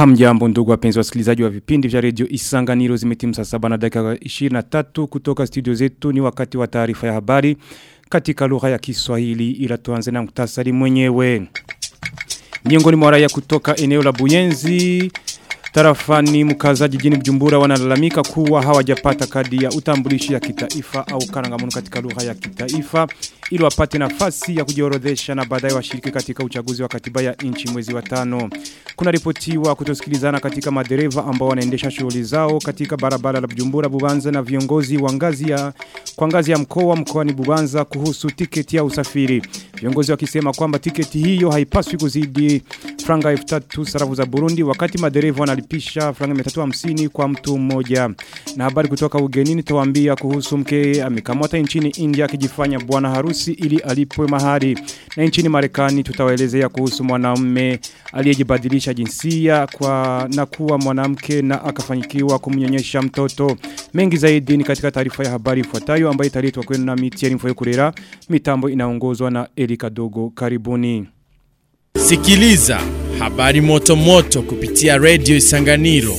Hamjambo ndugu wapenzi wasikilizaji wa vipindi vya redio Isanganiro zimetimu saa saba na dakika 23 kutoka studio zetu ni wakati wa taarifa ya habari katika lugha ya Kiswahili ila tuanze na muktasari mwenyewe. Miongoni mwa raia kutoka eneo la Buyenzi tarafani mkaza jijini Bujumbura wanalalamika kuwa hawajapata kadi ya utambulishi ya kitaifa au karangamuntu katika lugha ya kitaifa ili wapate nafasi ya kujiorodhesha na baadaye washiriki katika uchaguzi wa katiba ya nchi mwezi wa tano. Kuna ripotiwa kutosikilizana katika madereva ambao wanaendesha shughuli zao katika barabara la Bujumbura Bubanza na viongozi wa ngazi ya kwa ngazi ya mkoa mkoani Bubanza kuhusu tiketi ya usafiri. Viongozi wakisema kwamba tiketi hiyo haipaswi kuzidi franga 3000 sarafu za Burundi wakati madereva wanalipisha franga 350 kwa mtu mmoja. Na habari kutoka ugenini tuwaambia kuhusu mke amekamata nchini India akijifanya bwana harusi ili alipwe mahari. Na nchini Marekani tutawaelezea kuhusu mwanamume aliyejibadilisha jinsia kwa na kuwa mwanamke na akafanyikiwa kumnyonyesha mtoto. Mengi zaidi ni katika taarifa ya habari ifuatayo ambayo italetwa kwenu na Mitieri Mfoyo Kurera. Mitambo inaongozwa na Erika Dogo. Karibuni. Sikiliza habari moto moto kupitia Radio Isanganiro.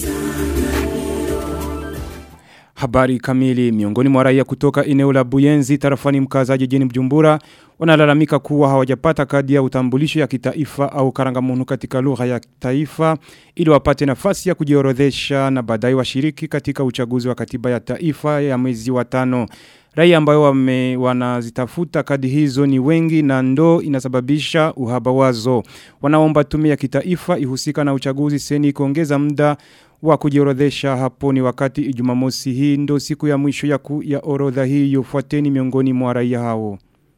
Habari kamili miongoni mwa raia kutoka eneo la Buyenzi tarafani mkaza jijini Bujumbura wanalalamika kuwa hawajapata kadi ya utambulisho ya kitaifa au karangamuntu katika lugha ya taifa ili wapate nafasi ya kujiorodhesha na baadaye washiriki katika uchaguzi wa katiba ya taifa ya mwezi wa tano. Raia ambayo wame, wanazitafuta kadi hizo ni wengi na ndo inasababisha uhaba wazo. Wanaomba tume ya kitaifa ihusika na uchaguzi seni kuongeza muda wa kujiorodhesha hapo ni wakati ijumamosi hii ndo siku ya mwisho ya, ku, ya orodha hii yufuateni miongoni mwa raia hao.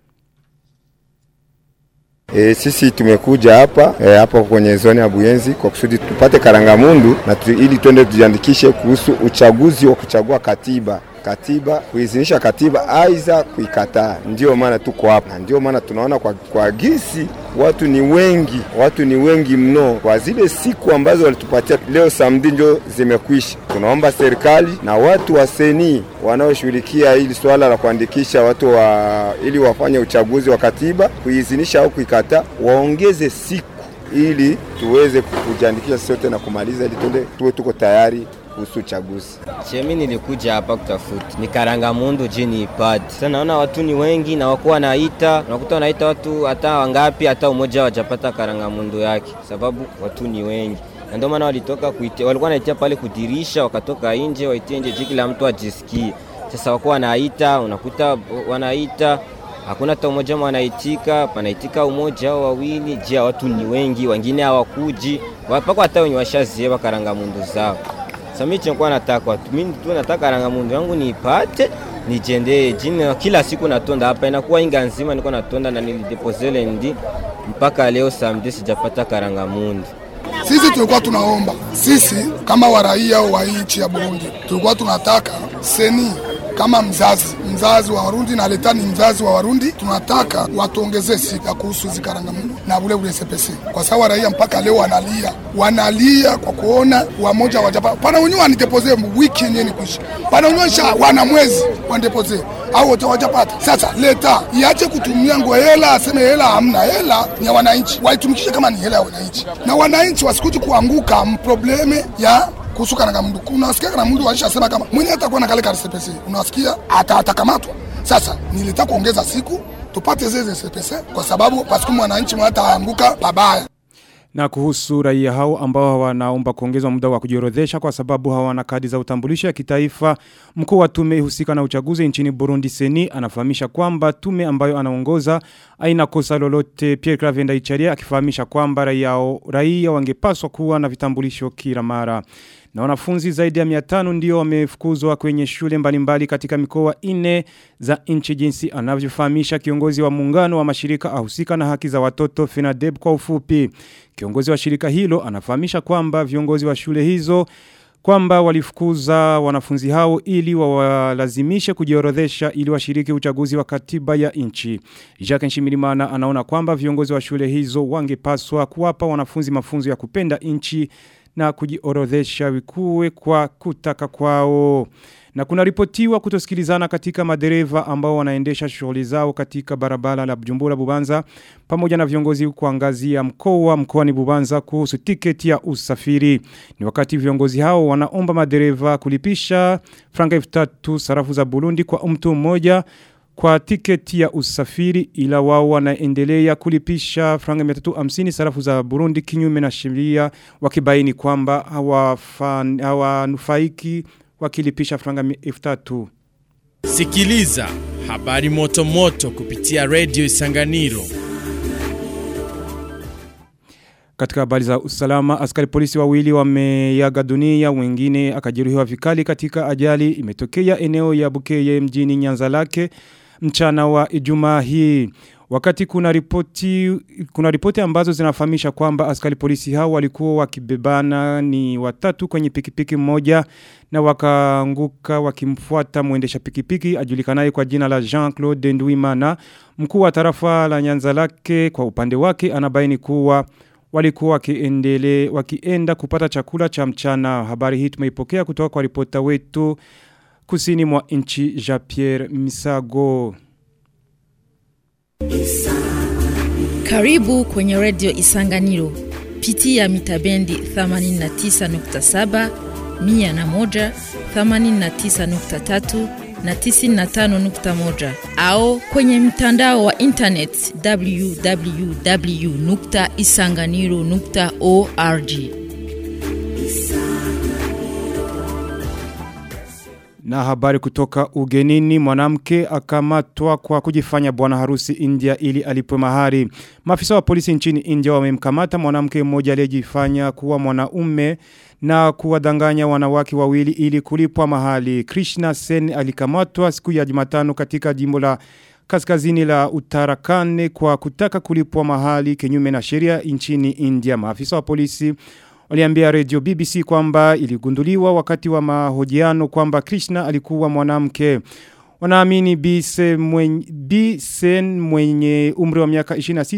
E, sisi tumekuja hapa e, hapa kwenye zoni ya Buyenzi kwa kusudi tupate karangamundu na tu, ili twende tujiandikishe kuhusu uchaguzi wa kuchagua katiba katiba kuizinisha katiba aiza kuikataa. Ndio maana tuko hapa, ndio maana tunaona kwa, kwa gisi watu ni wengi, watu ni wengi mno. Kwa zile siku ambazo walitupatia leo samedi ndio zimekwisha. Tunaomba serikali na watu wa seni wanaoshughulikia hili swala la kuandikisha watu wa, ili wafanye uchaguzi wa katiba kuizinisha au kuikataa, waongeze siku ili tuweze kujiandikisha sote na kumaliza, ili tuende tuwe tuko tayari kuhusu uchaguzi. Chemi nilikuja hapa kutafuta ni Karangamundu jini ipate. Sasa naona watu ni wengi na wakuwa naita, unakuta wanaita watu hata wangapi, hata umoja wajapata Karangamundu yake, sababu watu ni wengi na ndio maana walitoka kuitia, walikuwa wanaitia pale kudirisha, wakatoka nje waitie nje jiki la mtu ajisikie. Sasa wakuwa wanaita, unakuta wanaita hakuna hata umoja wanaitika, panaitika umoja au wawili. Je, watu ni wengi, wengine hawakuji wapako, hata wenye washazieba Karangamundu zao sasa mimi nilikuwa nataka watu mimi tu nataka rangamundu yangu niipate nijende jini kila siku natonda hapa inakuwa inga nzima niko natonda na nilidepose ndi mpaka leo samedi sijapata karangamundu. Sisi tulikuwa tunaomba sisi kama waraia wa nchi ya Burundi tulikuwa tunataka seni kama mzazi mzazi wa Warundi na leta ni mzazi wa Warundi, tunataka watuongezee siku ya kuhusu hizi karangamundu na ule ule SPC, kwa sababu raia mpaka leo wanalia, wanalia kwa kuona wamoja wajapa pana wenyewe wanidepose wiki yenyewe kuisha, pana wenyewe wana mwezi wanidepose au wote wajapata. Sasa leta iache kutumia ngo hela, aseme hela hamna, hela ni ya wananchi, waitumikishe kama ni hela ya wananchi, na wananchi wasikuti kuanguka mprobleme ya kuhusu Karangamundu. Unasikia Karangamundu walishasema kama mwenye atakuwa na kale ka SPC, unasikia ata atakamatwa. Sasa nilitaka kuongeza siku tupate zile SPC kwa sababu pasiku mwananchi mwataanguka babaya. Na kuhusu raia hao ambao wanaomba kuongezwa muda wa kujiorodhesha kwa sababu hawana kadi za utambulisho ya kitaifa, mkuu wa tume husika na uchaguzi nchini Burundi Seni anafahamisha kwamba tume ambayo anaongoza haina kosa lolote. Pierre Claver Ndaicharia akifahamisha kwamba raia raia wangepaswa kuwa na vitambulisho kila mara. Na wanafunzi zaidi ya 500 ndio wamefukuzwa kwenye shule mbalimbali katika mikoa ine za nchi jinsi anavyofahamisha kiongozi wa muungano wa mashirika ahusika na haki za watoto FENADEB kwa ufupi. Kiongozi wa shirika hilo anafahamisha kwamba viongozi wa shule hizo kwamba walifukuza wanafunzi hao ili wawalazimishe kujiorodhesha ili washiriki uchaguzi wa katiba ya nchi. Jacques Nshimirimana anaona kwamba viongozi wa shule hizo wangepaswa kuwapa wanafunzi mafunzo ya kupenda nchi na kujiorodhesha wikuwe kwa kutaka kwao. Na kuna ripotiwa kutosikilizana katika madereva ambao wanaendesha shughuli zao katika barabara la Bujumbura Bubanza pamoja na viongozi kuangazia mkoa mkoani Bubanza kuhusu tiketi ya usafiri. Ni wakati viongozi hao wanaomba madereva kulipisha franga 3000 sarafu za Burundi kwa mtu mmoja kwa tiketi ya usafiri ila wao wanaendelea kulipisha franga 350 sarafu za Burundi kinyume na sheria wakibaini kwamba hawanufaiki wakilipisha franga 3000 Sikiliza habari moto moto kupitia Radio Isanganiro. Katika habari za usalama, askari polisi wawili wameyaga dunia, wengine akajeruhiwa vikali katika ajali imetokea eneo ya Bukeye mjini Nyanza lake mchana wa Ijumaa hii. Wakati kuna ripoti kuna ripoti ambazo zinafahamisha kwamba askari polisi hao walikuwa wakibebana ni watatu kwenye pikipiki moja na wakaanguka wakimfuata mwendesha pikipiki ajulikanaye kwa jina la Jean-Claude Ndwimana mkuu wa tarafa la Nyanza lake kwa upande wake anabaini kuwa walikuwa wakiendele wakienda kupata chakula cha mchana habari hii tumeipokea kutoka kwa ripota wetu kusini mwa nchi Jean-Pierre Misago Karibu kwenye redio Isanganiro. Pitia mitabendi 89.7, 101, 89.3 na 95.1 au kwenye mtandao wa internet www.isanganiro.org. Na habari kutoka ugenini mwanamke akamatwa kwa kujifanya bwana harusi India ili alipwe mahari. Maafisa wa polisi nchini India wamemkamata mwanamke mmoja aliyejifanya kuwa mwanaume na kuwadanganya wanawake wawili ili kulipwa mahali. Krishna Sen alikamatwa siku ya Jumatano katika jimbo la kaskazini la Uttarakande kwa kutaka kulipwa mahali kinyume na sheria nchini India. Maafisa wa polisi waliambia radio BBC kwamba iligunduliwa wakati wa mahojiano kwamba Krishna alikuwa mwanamke. Wanaamini Bisen mwenye, Bisen mwenye umri wa miaka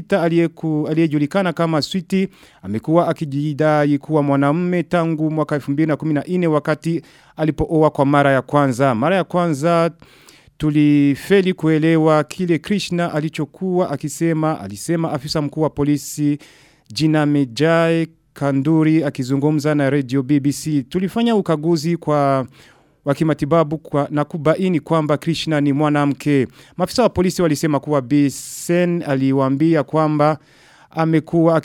26 aliyejulikana kama Sweetie amekuwa akijidai kuwa mwanamume tangu mwaka 2014 wakati alipooa kwa mara ya kwanza. Mara ya kwanza tulifeli kuelewa kile Krishna alichokuwa akisema alisema afisa mkuu wa polisi Jina Mejai Kanduri akizungumza na radio BBC. Tulifanya ukaguzi kwa wakimatibabu kwa, na kubaini kwamba Krishna ni mwanamke. Maafisa wa polisi walisema kuwa Bisen aliwaambia kwamba amekuwa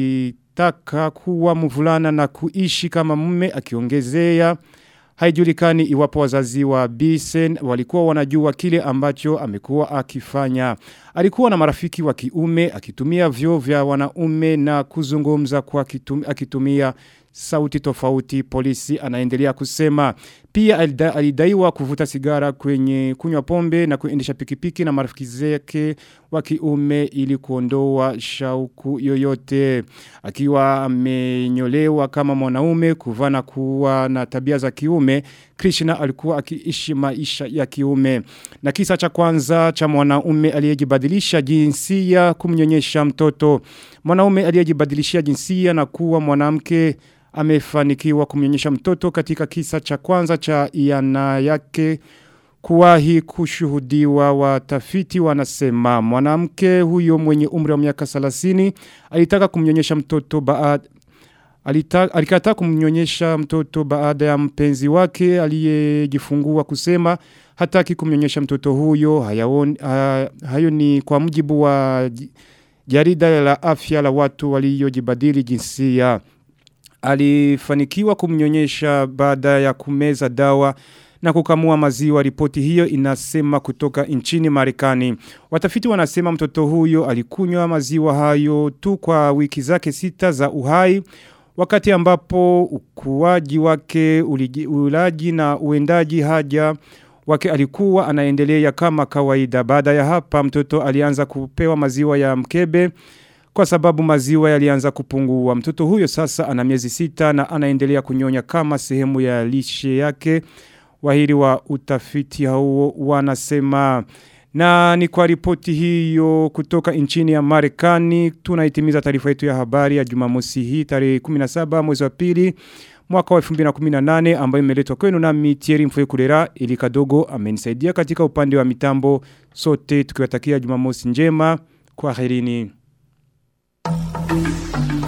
akitaka kuwa mvulana na kuishi kama mume akiongezea Haijulikani iwapo wazazi wa Bisen walikuwa wanajua kile ambacho amekuwa akifanya. Alikuwa na marafiki wa kiume akitumia vyo vya wanaume na kuzungumza kwa kitum, akitumia sauti tofauti polisi anaendelea kusema. Pia alida, alidaiwa kuvuta sigara kwenye kunywa pombe na kuendesha pikipiki na marafiki zake wa kiume ili kuondoa shauku yoyote. Akiwa amenyolewa kama mwanaume kuvana kuwa na tabia za kiume, Krishna alikuwa akiishi maisha ya kiume. Na kisa cha kwanza cha mwanaume aliyejibadilisha jinsia kumnyonyesha mtoto. Mwanaume aliyejibadilishia jinsia na kuwa mwanamke amefanikiwa kumnyonyesha mtoto katika kisa cha kwanza cha iana yake kuwahi kushuhudiwa watafiti wanasema mwanamke huyo mwenye umri wa miaka 30 alitaka kumnyonyesha mtoto baada Alita, alikataa kumnyonyesha mtoto baada ya mpenzi wake aliyejifungua kusema hataki kumnyonyesha mtoto huyo hayaoni, ha, hayo ni kwa mujibu wa jarida la afya la watu waliojibadili jinsia alifanikiwa kumnyonyesha baada ya kumeza dawa na kukamua maziwa ripoti hiyo inasema kutoka nchini Marekani. Watafiti wanasema mtoto huyo alikunywa maziwa hayo tu kwa wiki zake sita za uhai wakati ambapo ukuaji wake uliji, ulaji na uendaji haja wake alikuwa anaendelea kama kawaida. Baada ya hapa mtoto alianza kupewa maziwa ya mkebe kwa sababu maziwa yalianza kupungua. Mtoto huyo sasa ana miezi sita na anaendelea kunyonya kama sehemu ya lishe yake. Wahiri wa utafiti hao wanasema na ni kwa ripoti hiyo kutoka nchini ya Marekani tunaitimiza taarifa yetu ya habari ya Jumamosi hii tarehe 17 mwezi wa pili mwaka wa 2018 ambayo imeletwa kwenu na Mitieri Mfwe Kulera ili kadogo amenisaidia katika upande wa mitambo sote tukiwatakia Jumamosi njema kwa herini.